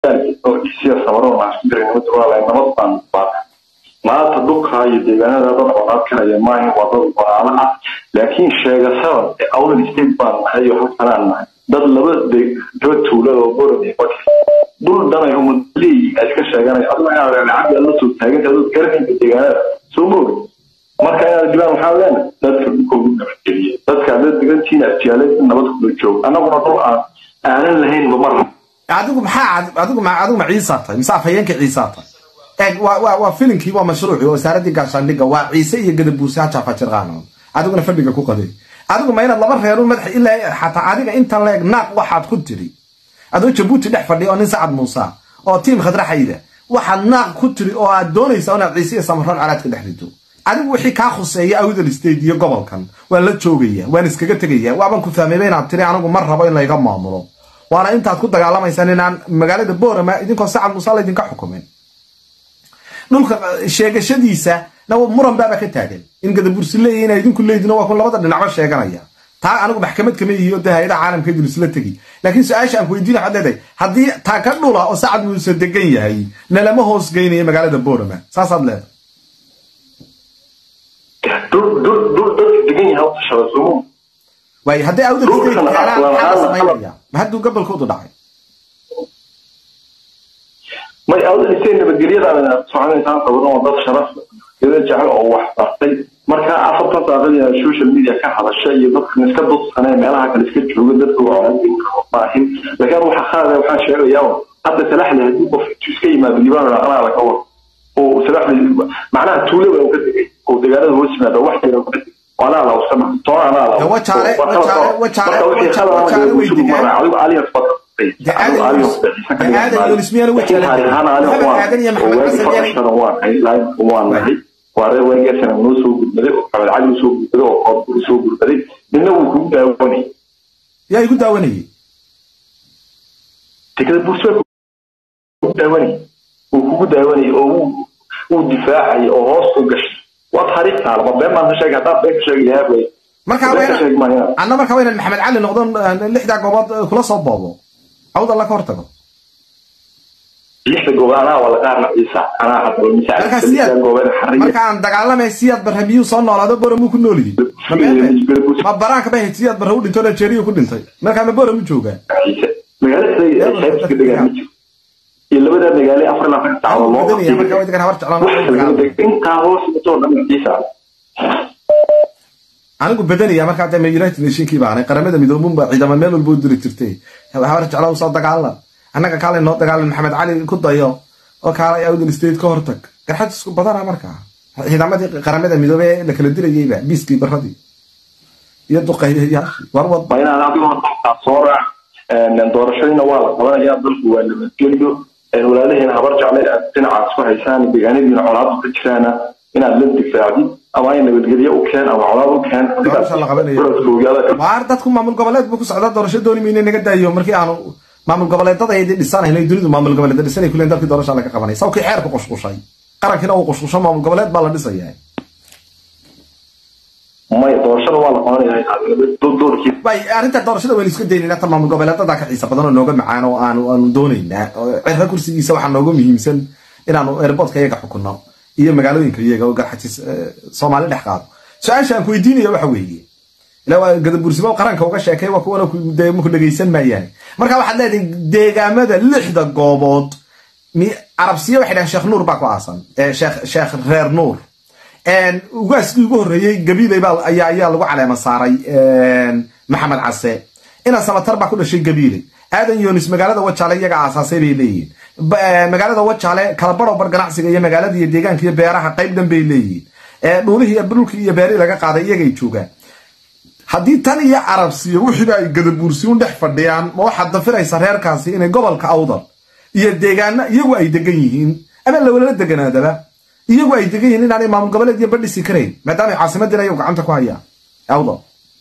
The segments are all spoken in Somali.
oo isiya sabaroon aan isku diray nabad walaalahay nabad baan baaqay maanta dhulkaa iyo deegaanada dad colaad ka haya maahin waa dad walaalo ah laakiin sheegasada ee awdal state baan nahay iyo halkanaan nahay dad laba daba tuulada oo borod iyo baki dhul dhanay umadleey ay iska sheeganay adna inaad lacag la soo taaganta dad garanaysa deegaanada soo moogi marka inaad dibaan waxaan leenahay dadka dhulkoogu nabadgeliya dadka haddaad degantihiin afjaalad nabad kula joog annaguna dhul aan aanan lahayn mamar adigu maxaa adigu ma adigu ma ciisa tahay mise afhayeenka ciisa tahay eeg waa waa waa filinkii waa mashruuci oo wasaaradii gaashaandhigga waa ciise iyo gadabuuse ha jaafajirqaanoon adiguna fadhiga ku qaday adigu ma inaad laba reerun madax ilaa xataa adiga intan leeg naaq waxaad ku tiri adoo jabuuti dhex fadhiya oo nin sacad muuse oo tiim khadraxayda waxaad naaq ku tiri oo aad doonaysaa inaad ciise iyo samaroon calaadka dhex rido adigu wixii kaa khuseeya awdal state iyo gobolkan waan la joogaya waan iskaga tegaya waaban ku fahmayba inaad tiri anigu ma rabo in layga maamulo waana intaad ku dagaalamaysaan inaan magaalada boorama idinkoo sacad muuse laydinka xukumin dhulka sheegashadiisa muran baaba ka taagan in gadabursi leeyahy ina idinku leedino waa kun labada dhinacba sheeganaya taa anigu maxkamad kama yihiyo dee hay-adaha caalamka idin isla tegi laakiin su-aasha aan ku weydiin waxaad leedahay haddii taa ka dhula oo sacad muuse degan yahay nalama hoos geynaya magaalada boorama saasaad leedahay waay haddii awdal state keenaan maxaa la samaynaya ma hadduu gobolkoodu dhacay may awdal state nabadgelyadaana soconaysaan sawiran oo dad sharaf gada jecel oo wax bartay marka afartan saaqadiya social media ka hadasha iyo dadkan iska dudsanee meelaha kale iska jooga dadka maahin laakiin waxa qaada waxaan sheegayaa hadda salaxle haddii qof intuu iska yimaado libaan anaa laga wado oo salaxle macnaha tuule waa ka tegay oo deegaanada hoos yimaado wax yar ka tegay anaa la usama toona anaa la wajaale wajaale wajaale wajaale way degaan adigu alias badan waare warigeesana noo soo gudbaday oo xabad cali usoo gudbaday oo qoobka usoo gudbaday midna wuu kugu daawanayay yaa igu daawanayay tekada bursbaa kugu daawanayay wuu kugu daawanayay oo wuu difaacayay oo hoos u gashay waa taariikh taala ma been baan ka sheegay haddaad been ka sheegayaa way markaa anna markaa waynan maxamed cali noqdon lixdaa goobood kula soo boobo awd alla ka hortago lixda goobood anaa wala qaarna ciisa anaa hadda markaan dagaalamay siyaad barre miyuu soo noolaado bora muu ku noolyihi ma baraanka ba hayd siyaad barre u dhinto nigeria ku dhintay markaa ma bora mu joogaa magaalada xeebtiska degaan ma jiro iyo labada magaale afar labaatan saacadood loo intaa hoos intoo dhan ciisa anigu badanaya markaa dee united nationkii baanay qaramada midoobun ba ciidama meel walba u diri jirtay habar jeclo soo dagaalan annaga kaalay noo dagaalan maxamed cali ku dayo oo kaalay awdal state ka hortag garxad isku badana markaa ciidamadii qaramada midoobe ee la kala dirayeyba biiskii baradii iyo duqayyayaashii warwad waa inaad adigu hortaa soo raac doorashadiina waa la qabanaya dalku waa nabadgelyo walaalaheena habar jecle aad dhinacaas ku haysaan deegaanadiina colaadu ka jiraana inaad la difaacdid ama ay nabadgelyo u keen ama colaad u keen waar dadku maamul goboleed buu ku socdaa doorasho dooni mayna naga daayo markii aanu maamul goboleedada ay dhisanayna dunidu maamul goboleeda dhisanay kuleen dalkii doorasha laga qabanay sawkii xeerku qushqushay qarankiina uu qushqusho maamul goboleed baa la dhisayaa may doorashada waa la qabanaya bay arrinta doorashada waynu iska daynayna ta maamul goboleedada ka xiisa badan oo nooga macaan oo aanu aanu doonaynaa cirra kursigiisa waxaa nooga muhiimsan inaanu airportka iyaga xukunno iyo magaalooyinka iyaga oo garxajis soomaali dhex qaado su-aasha aan ku weydiinaya waxa weeye ilaa gadabursimo qaranka uga sheekay waa kuwana ku dhegaysan maayaan marka waxaad leedahay deegaamada lixda goobood carabsiya waxay dhahan sheekh nuur baa ku aasan sheekh sheekh reer nuur ugaaskii ugu horreeyey gabiiley baa ayaa ayaa lagu caleema saaray maxamed case ina samatar baa ku dhashay gabiiley aadan yonis magaalada wajaale iyaga aasaasay bay leeyihiin magaalada wajaale kala baro bar ganacsiga iyo magaalada iyo deegaanka iyo beeraha qayb dhan bay leeyihiin dhulihii iyo dhulkii iyo beerihii laga qaaday iyagay joogaan haddii tan iyo carabsiyo wixiiba ay gadabuursiun dhex fadhiyaan ma waxaad dafiraysa reerkaasi inay gobolka awdal iyo deegaana iyagu ay degan yihiin ama lawalala deganaadaba iyagu ay degan yihiin inaanay maamul goboleed iyo badhisi karayn maadaama caasimadina iyagu gacanta ku hayaan awdal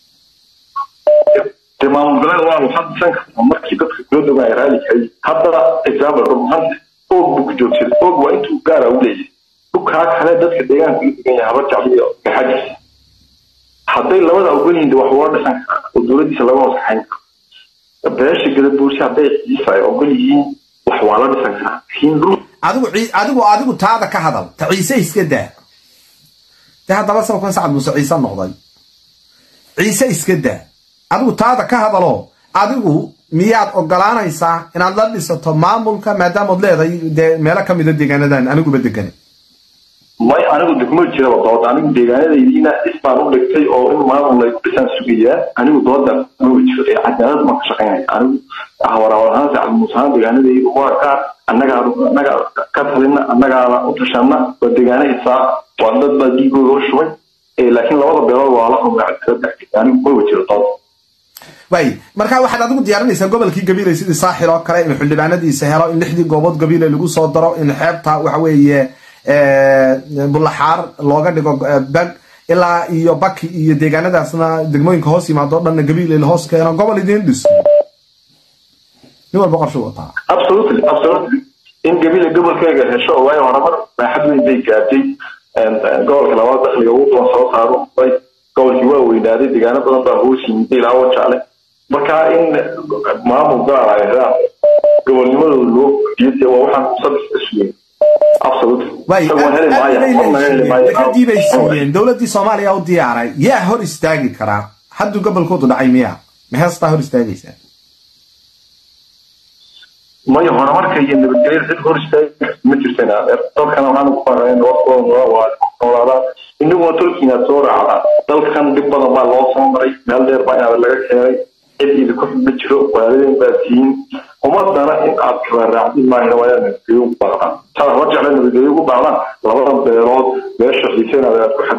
maamul goboleed waa waxaad dhisan kartaa markii dadka kula dogaa ay raali kahay haddana example rumaanta og buu ku joogsaday og waa intuu gaara u leeyahay dhulkaa kale dadka deegaanka u degan yahay habar jacliyo gaxadiis hadday labada ogol yihiin wax loo dhisan karaa oo dowladdiisa laga hoos kaxayn karo beesha gadabuursi hadday ciisa ay ogol yihiin wax wax waa la dhisan karaa laakiin dhul adigu cii- adigu adigu taada ka hadal ta ciise iska daa de haddaba sababkan sacad muuse ciise noqday ciise iska daa adigu taada ka hadaloo adigu miyaad ogolaanaysaa inaad la dhisato maamulka maadaamood leedahay dee meelo ka mida deegaanadan aniguba degane may anigu degmo jiraba dood anigu deegaanadaydiina isbaan u dhigtay oo in maamul lay ku dhisaan sugayaa anigu dooda ma jiro ee cadaalad ma ka shaqaynaya anigu hawaraawal ahaan sacad muuse ahaan deegaanadaydu waa gaar annagaa annaga ka talina annagaana u tashana waa deegaana isaa waa dad baa dhiigooda u shubay ee laakiin labada beelood waa la humay cadaalad dhexdeeda anigu ma jiro dood waay marka waxaad adigu diyaarinaysaa gobolkii gabiile sidii saaxil oo kale in xildhibaanadiisa helo in lixdii goobood gabiile lagu soo daro in xeebta waxa weeye bulaxaar looga dhigo eh, bag ilaa iyo baki iyo deegaanadaasna degmooyinka hoos yimaado o dhanna gabiile la hoos keeno gobol idiin dhiso nin walba qorshu wataa absolutely absolutely in gabila gobolkeega hesho oo waayo horumar baaxad weyn bay gaartay Een, een, gobolka labaad dakhliga ugu badan soo saaro bay gobolkii waa weynaaday deegaano badan baa hoos yimid ilaa wajaale marka in maamul gaar ay helaan gobolnimadooda loo kordhiyo dee waa waxaan saddex ka sugay absolutely waay isagoo heli maayo waxba heli maayo dekadii bay siiyeen dowladii soomaaliya u diyaaray yaa hor istaagi karaa hadduu gobolkoodu dhacay miya ma heestaa hor istaagaysaa mayo horumarka iyo nabadgelyada cid hor istaagi karta ma jirtan dalkana waxaan ku faaqayn waqtigooda waa noolaadaan inaguna tolkiina soo raacdaa dalkan dhib badan baa loo soo maray meel dheer baa inaad laga keenay cid idinku ma jiro waalideen baa tihiin ummadana in aad kala raacdin maahina waa inaad nabadgelyo ugu baaqdaan saad hor jecla nabadgelyo ugu baaqdaan labada beelood meesha xiiseen aad ku xad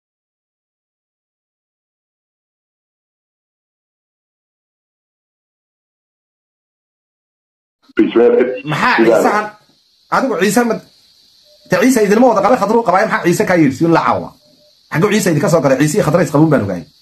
maxaa ciisahan adigu ciise ma de ciise idinma wada qabe khadru qabaay maxaa ciise kaa yidhi siun la caawa xagguu ciise idinka soo galay ciise iyo khadrays qabuun baan ogaayay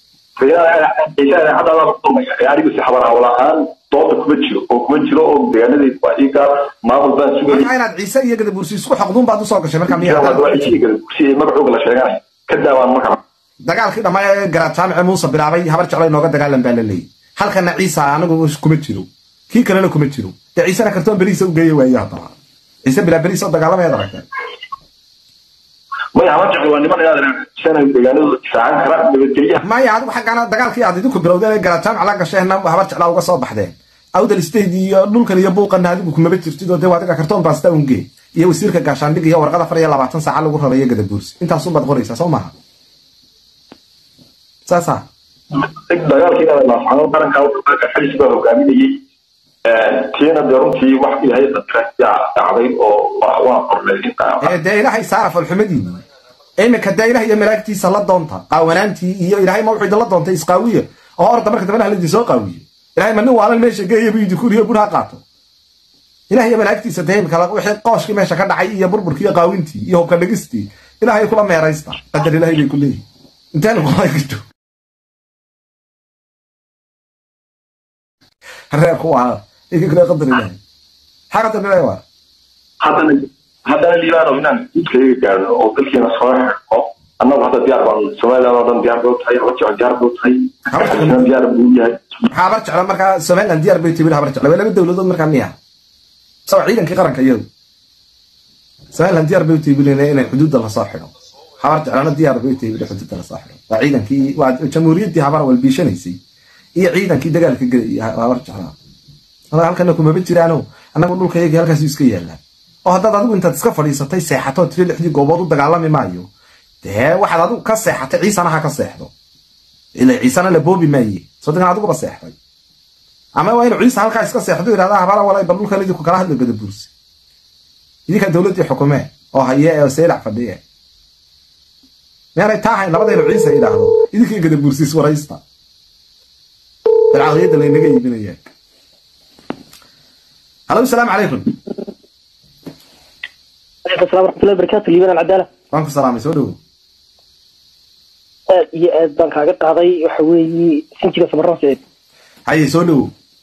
anigu si xabar hawl ahaan dooda kuma jiro oo kuma jiro oo deegaanadayda waa ii gaar maamul baan sugayay marka inaad ciise iyo gadabursi isku xoqduun baad usoo gashay markaa miya si magacooga la sheeganay ka daawaan marka dagaalkii dhammaa ee garaad jaamice muuse bilaabay habar jeclo inooga dagaalan baa la leeyay halkana ciisa anigu kuma jiro kii kalena kuma jiro dee ciisena kartoon beriisa u geeya waaye haddaba ciise bilaa beriisa oo dagaalamayaad aragteen maya haba jeclo waa niman inaad sana deegaanadooda difaacan kara nabadgelyaha maya adigu xaggaana dagaalkii aad idinku bilowdeen ee garaad jaamic la gasheenna habar jeclaa uga soo baxdeen awdal state iyo dhulkan iyo buuqana adigu kumaba jirtid oo dee waa adiga kartoon baasta ungee iyo wasiirka gaashaandhig iyo warqad afar iyo labaatan saaca lagu rarayo gadabuursi intaasunbaad qoraysaa soo maaha saasa dagaalkii inaad laafcano qaranka xalis baa hogaaminayay tiina dee runtii wax ilahay dadkaa dhacday oo waa qornay ee dee ilaahay saara falxumadiini iminka dee ilaah iyo malaagtiisa la doonta qaawanaantii iyo ilaahay ma wuxuu idinla doontay isqaawiya oo orda marka dambena halidin soo qaawiye ilahay ma nin waalan meesha geeya buu idinku riyo bur ha qaato ilaah iyo malaagtiisa dee imika wixii qooshkii meesha ka dhacay iyo burburkii iyo qaawintii iyo hubka dhigistii ilaahay kula meeraysta qadar ilaahay bay ku leeyihin inteen kulay jirto reerku waa inkakule qadar ilaahay maxaa qadar ilaahay waa haddana haddana liibaano inaan guudkayga gaarno oo dalkeena soo xirno annagu hadda diyaar baan somaliland oo dhan diyaar buu tahay haba diyaar buu tahay xasan diyaar buu yahay maxaa habar jecla markaa somaliland diyaar bay tibil habar jecla waa laba dowladood markaa miya sawa ciidankii qaranka iyadu somaliland diyaar bay utiibilen inay xuduudda lasoo xidho habar jeclana diyaar bay utiibile xuduudda lasoo xidho waa ciidankii waa jamhuuriyaddii habar walbiishanaysay iyo ciidankii dagaalka gelay habar jeclaa anaga halkana kumaba jiraano annagu dhulkayagii halkaas iska yaallaan oo haddaad adigu intaad iska fadhiisatay seexatoo tiri lixdii goobood u dagaalami maayo dee waxaad adigu ka seexatay ciisana ha ka seexdo ila ciisana la boobi maaye sodagan adiguba seexday ama waa inuu ciisa halkaa iska seexdo yidhahda habara walay bal dhulkan idinku kala hadlo gada buursi idinkaa dowladdii xukumee oo haye ee seylac fadhiye meanay taa hayn labada inuu ciisa yidhaahdo idinkii gada buursi iswaraysta bilcaqliyadda laynaga iibinaya halo asalaamu calaykum عليكم السلام ورحمة الله وبركاته ليبان العدالة waan ku salaamay soo dhowo aad iyo aad baan kaaga qaaday waxa weeye sinjiga samarro saciid haye soo dhowo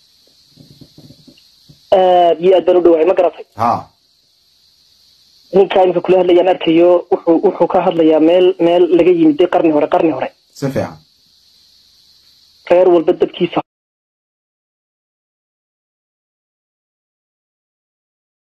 aad iyo aad baan u dhawahay ma garatay ha ninkaa imika kula hadlayaan arkayo wuxuu wuxuu ka hadlayaa meel meel laga yimiday qarni hore qarni hore si fiican reer walba dabkiisa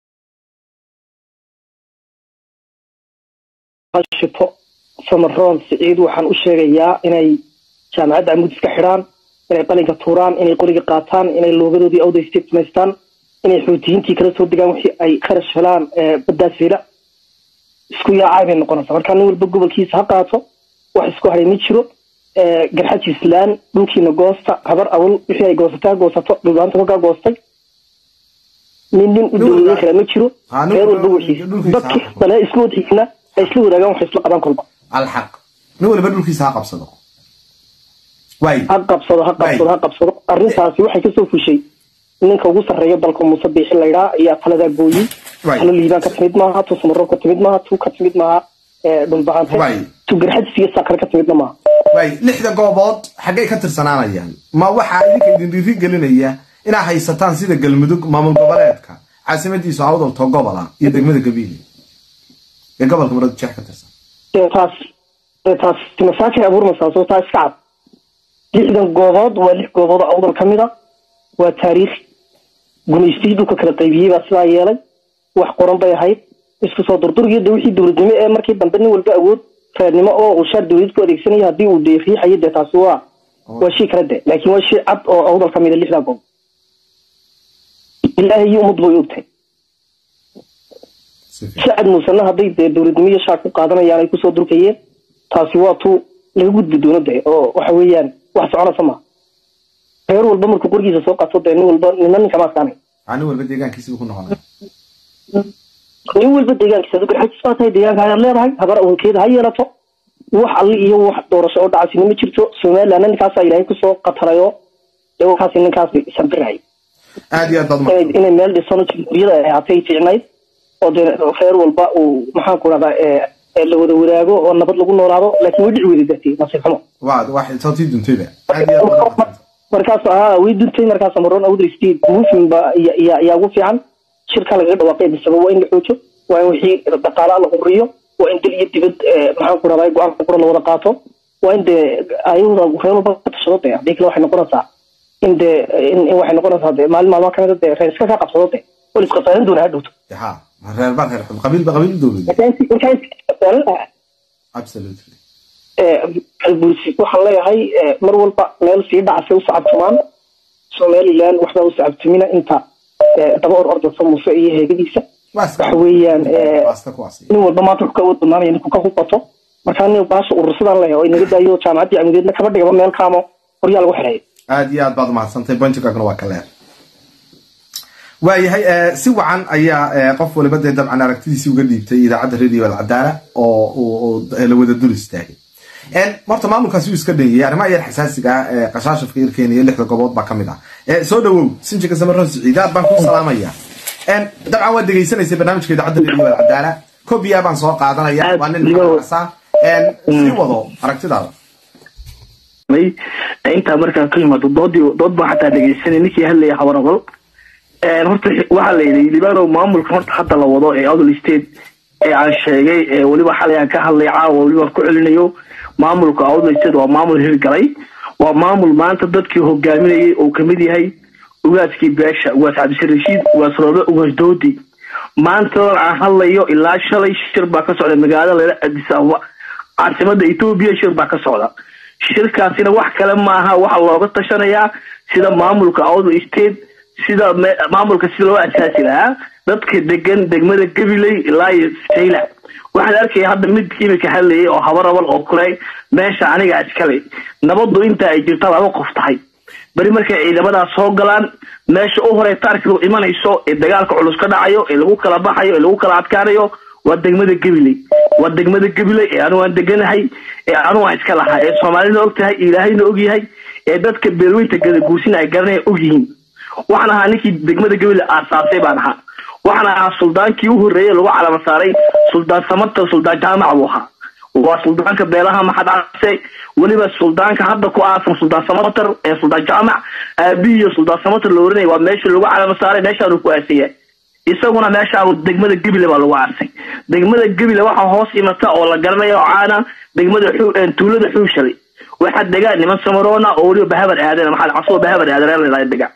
shito samaroon siciid waxaan u sheegayaa inay jaamacadda amuud iska xidhaan inay qalinka tuuraan inay qoriga qaataan inay loogadoodii awda state samaystaan inay xuutiyiintii kala soo degaan wixii ay kharash helaan baddaas fila isku yaacay bay noqonaysaa marka nin walba gobolkiisa ha qaato wax isku haray ma jiro garxaji islaan dhulkiina goosta habar awal wixii ay goosataa goosato dhulbaanta kolkaa goostay nin nin u dawladan kale ma jiro reer walba wixiisa dadki bale isku wadxiisna ay isla wadaagaan waxay isla qabaan kolba alxaq nin waliba dhulkiisa ha qabsado waay ha qabsado ha qabsado ha qabsado arrintaasi waxay kasoo fushay ninka ugu sarreeya dalka muuse biixi laydhaa ayaa taladaa gooyey talo liibaan ka timid maaha tu samaroon ka timid maaha tu ka timid maaha dhulbahante tu garxajisiga saakar ka timidna maaha waay lixda goobood xaggay ka tirsanaanayaan ma waxaa idinka idin dhiiri gelinaya inaad haysataan sida galmudug maamul goboleedka caasimadiisu awdalto gobola iyo degmada gabiile ee gobolka marad jeex ka tirsan taas taas masaakay abuurmaysaa soo taa iska cad lixdan goobood waa lix goobood oo awdal ka mid a waa taariikh gumaystihii dhulka kala qaybiyey baa sidaa yeelay wax qoran bay ahayd isku soo durdurgiyada wixii dowladnimo ee markii dambe nin walba awood reernimo oo uu shaar dowlad ku adeegsanaya haddii uu dee riixayo dee taasi waa waa shay kala de laakiin waa shay cad oo awdal ka mida lixdaa goob ilaahay iyo ummad bay ogtahay shacab muusena hadday dee dowladnimo iyo shaar ku qaadanayaan ay kusoo durkayeen taasi waa tu laga gudbi doono de oo waxa weeyaan wax soconaysa maaha reer walba markuu qorgiisa soo qato dee nin walba nina ninka ma adkaanay nin walba deegaankiisibu ku noqonaya nin walba deegaankiisa adu garxajis baa tahay deegaanka ayaad leedahay habar awalkeeda ha yeelato wax alli iyo wax doorasho oo dhacasina ma jirto somalilandna ninkaasaa ilaahay kusoo qatalayo dee wakaasi ninkaasi sambirhay aad iyo aad baad inay meel dhisano jamhuuriyada ay ahaatay fiicnayd oo dee reer walba uu maxaan ku dhahdaa la wada wadaago oo nabad lagu noolaado laakiin way dhici weyday dartii nasiib xumo waa wax sootii duntayba aad iyo aad baad markaas haa way duntay markaas amaroon awdal state moving ba yaa ugu fiican shirka lagaga dhawaaqay misaba waa in la xoojo waa in wixii dhaqaala la huriyo waa in dal iyo dibad maxaan ku dhahdaa go-aanka qura la wada qaato waa in dee ayada reer walba ka tashado dee haddii kale waxay noqonaysaa in dee in waxay noqonaysaa dee maalin maalmaa kamida dee reer iska kaa qabsado dee wal isqasaarin doona ha dhowto ha reer baa reer qabiil ba qabiil dowlad absolutely bursi waxaan leeyahay mar walba meel sii dhacasay u sacabtumaan somaliland waxbaa u sacabtumina inta daba or ordasa muuse iyo heegadiisa waxa weeyaan nin walba maanta wuxuu ka awood badnaanaya ninku ka hubato markaa nin baasha urursadaan leeyahay oo inaga daayo jaamacaddii camudeedna kaba dhigaba meel kaamo horyaa lagu xidheeyo aad iyo aad baad umahadsantay bontigaagna waa ka leer waayahay si wacan ayaa qof waliba dee dabcan aragtidiisii uga dhiibtay idaacadda radio alcadaala oo la wada dul istaagay horta maamulkaasi uu iska dhanyayay arrimaha yar xasaasiga ah ee qashaashafka irkeena iyo lixda gobood baa kamid ah soo dhawow sinjika samaroon siciid aad baan ku salaamaya dabcan waad dhegaysanaysay barnaamijka idaacadda radio alcadaala kobiya baan soo qaadanaya waa nin xaasa sii wado aragtidaada intaa markaan ka yimaado doodii dood baan xataa dhegeysanay ninkii hadlaya habarabal horta waxaa la yidhi libanow maamulka horta hadda la wado ee odol state ee aan sheegay ee weliba xalay aan ka hadlay caawa weliba ku celinayo maamulka odol state waa maamul hirgalay waa maamul maanta dadkii hogaaminayay uu kamid yahay ugaaskii beesha ugaas cabdisir rashiid ugaas roobe ugaas doodi maantadan aan hadlayo ilaa shalay shir baa ka socda magaalada leela adis ababa caasimada etoobiya shir baa ka socda shirkaasina wax kale maaha waxaa looga tashanayaa sida maamulka odol state sida maamulka sida loo asaasi lahaa dadka degan degmada gabiley ilaa iyo sayla waxaan arkaya hadda mid imika hadlayay oo habarabal oo kule meesha aniga iskale nabadu inta ay jirta laba qof tahay beri markay ciidamadaas soo galaan meesha u hore taarkidu imanayso ee dagaalka culus ka dhacayo ee lagu kala baxayo ee lagu kala adkaanayo waa degmada gabiley waa degmada gabiley ee anu aan deganahay ee anu aan iska lahaa ee soomaalina og tahay ilaahayna og yahay ee dadka beelweynta gadaguursina ay garanaya og yihiin waxaan ahaa ninkii degmada gabiley aasaasay baan ahaa waxaan ahaa suldaankii u horreeyey lagu calama saaray suldaan samarta suldaan jaamac buu ahaa waa suldaanka beelaha maxad case weliba suldaanka hadda ku aasan suldaan samatar ee suldaan jaamac aabihiiyo suldaan samatar la oranaya waa meeshii lagu calama saaray meeshaanu ku aasaya isaguna meeshaa degmada gebile baa lagu aasay degmada gebile waxaa hoos imata oo la garanaya oo caana degmada tuulada xuushalay waxaa degaan niman samaroona oo weliba bahabar aadan maxaad casoo bahabar aadan degaan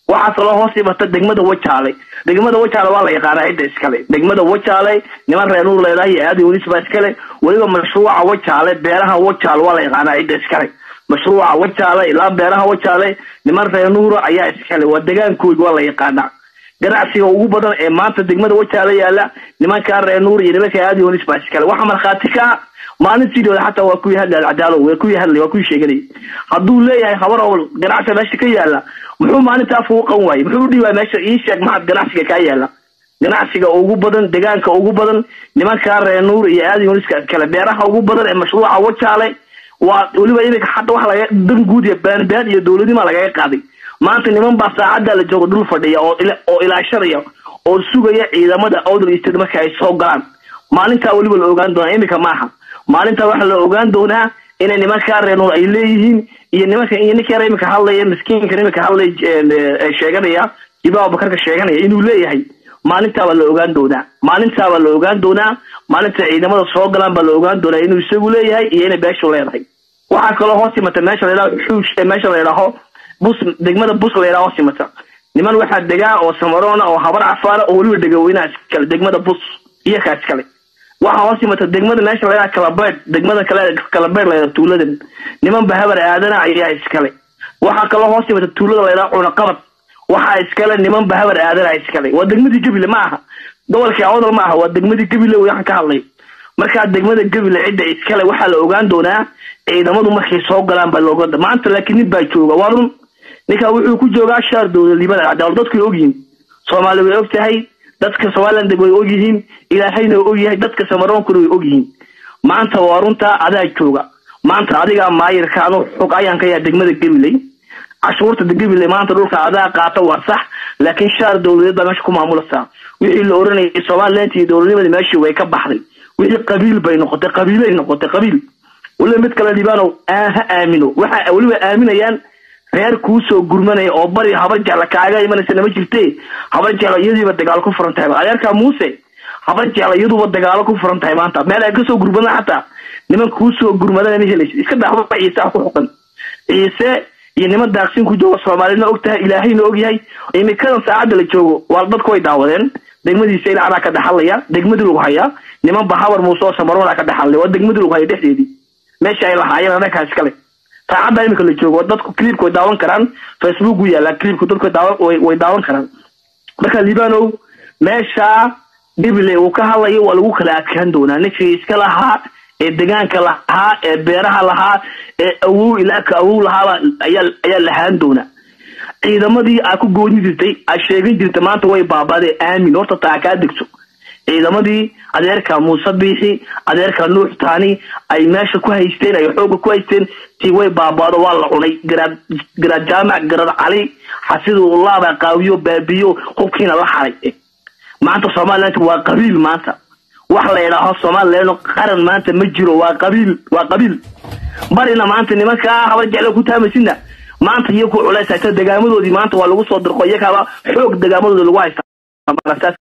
waxaa kaloo hoos imata degmada wajaale degmada wajaale waa la yaqaanaa cidda iskale degmada wajaale niman reer nuur leedahay iyo aadi walis baa iskale weliba mashruuca wajaale beeraha wajaale waa la yaqaanaa cidda iskale mashruuca wajaale ilaa beeraha wajaale niman reer nuura ayaa iskale waa degaankood waa la yaqaanaa ganacsiga ugu badan ee maanta degmada wajaale yaala nimankaa reer nuur iyo nimanka aadi walis baa iskale waxaa markhaati ka maalintiidooda xataa waa kuwii hadlay alcadaalo waa kuwii hadlay waa kuwii sheeganay hadduu leeyahay habar owl ganacsiga meesha ka yaala muxuu maalintaa fuuqan waayey muxuu u dhiibaa meesha ii sheeg maxad ganacsiga kaa yaala ganacsiga ugu badan degaanka ugu badan nimankaa reer nuur iyo aadi waliska kale beeraha ugu badan ee mashruuca wajaale waa weliba iminka hadda waxa laga dan guud iyo baanbaan iyo dowladnima lagaga qaaday maanta niman baa saacadda la joogo dhul fadhiya oo oo ilaashanaya oo sugaya ciidamada awdal state marka ay soo galaan maalintaa weliba la ogaan doonaa iminka maaha maalintaa waxaa la ogaan doonaa inay nimankaa reer nuur ay leeyihiin iyo nimanka iyo ninka yar iminka hadlaya miskiinka iminka hadlay sheeganaya jiba abubakarka sheeganaya inuu leeyahay maalintaabaa la ogaan doonaa maalintaabaa la ogaan doonaa maalinta ciidamada soo galaan baa la ogaan doonaa inuu isagu leeyahay iyo inay beeshu leedahay waxaa kaloo hoos imata meesha layidhaho xuush meesha la yidhaaho bus degmada bus la yidhaho hoos imata niman waxaa degaa oo samaroona oo habar cafaara oo weliba degaweynaha iskale degmada bus iyo kaa iskale waxaa hoos imata degmada meesha layidhaha kalabeed degmada kale kalabeed layidhaha tuuladan niman ba habar aadana ayaa iskale waxaa kaloo hoos imata tuulada layidhaha cunaqabad waxaa iskale niman ba habar aadana iskale waa degmadii gabile ma aha gobolkii awdal ma aha waa degmadii gabile waxaan ka hadlay markaa degmada gabile cidda iskale waxaa la ogaan doonaa ciidamadu markay soo galaan baa looga maanta laakiin nin baa jooga waa run ninkaa wuxuu ku joogaa shaar dowladnimada cadaal dadku way ogyihiin soomaali way og tahay dadka somaliland way ogyihiin ilaahayna way ogyahay dadka samaroonkuna way ogyihiin maanta waa runtaa adaa jooga maanta adigaa maayirka anu xog ayaan ka yaha degmada gabiley cashuurta gabiley maanta dhulka adaa qaata waa sax laakiin shaar dowladeed baa meesha ku maamulasa wixii la oranayay somaliland iyo dowladnimadii meeshii way ka baxday wixii qabiil bay noqotay qabiilay noqotay qabiil weliba mid kale libaanow ha aamino waxa weliba aaminayaan reer kuu soo gurmanaya oo bari habar jecla kaaga imanaysa nama jirte habar jecla iyadiiba dagaalo ku furan tahay adeerkaa muuse habar jecla iyaduba dagaalo ku furan tahay maanta meel ay kasoo gurmadaan xataa niman kuu soo gurmadana ma helaysa iska dhaxba ciise ah ku xuqan ciise iyo niman daaqsin ku jooga soomaalina og tahay ilaahayna og yahay imikadan saacadda la joogo waa dadku way daawadeen degmadiisa ilacnaa ka dhaxalaya degmadii lagu hayaa niman ba habar muuse oo samarona ka dhaxalaya waa degmadii lagu haya dhexdeedii meesha ay lahaayeen annagaa iskale saacadda imika la joogo dadku clipka way daawan karaan facebook u yaallaa clipku dadku way daawan karaan marka libanow meesha gabile uu ka hadlayo waa lagu kala adkaan doonaa ninkii iska lahaa ee degaanka lahaa ee beeraha lahaa ee awow ilaa ka awow lahaaba ayaa ayaa lahaan doonaa ciidamadii aa ku gooni jirtay aa sheegan jirta maanta way baabadee aamin horta taa kaa degto ciidamadii adeerka muuse biixi adeerka nuux taani ay meesha ku haysteen ay xooga ku haysteen tii way baabaado waa la cunay garaad garaad jaamac garaad cali xasidulaaba qaawiyo baabiyo hubkiina la xaray maanta somaliland waa qabiil maanta wax la idhaaho somaliland qaran maanta ma jiro waa qabiil waa qabiil barina maanta nimankaa habar jeclo ku taamasina maanta iyo ku culays haysta degaamadoodii maanta waa lagu soo dirqo iyakaaba xoog degaamadooda lagu haysta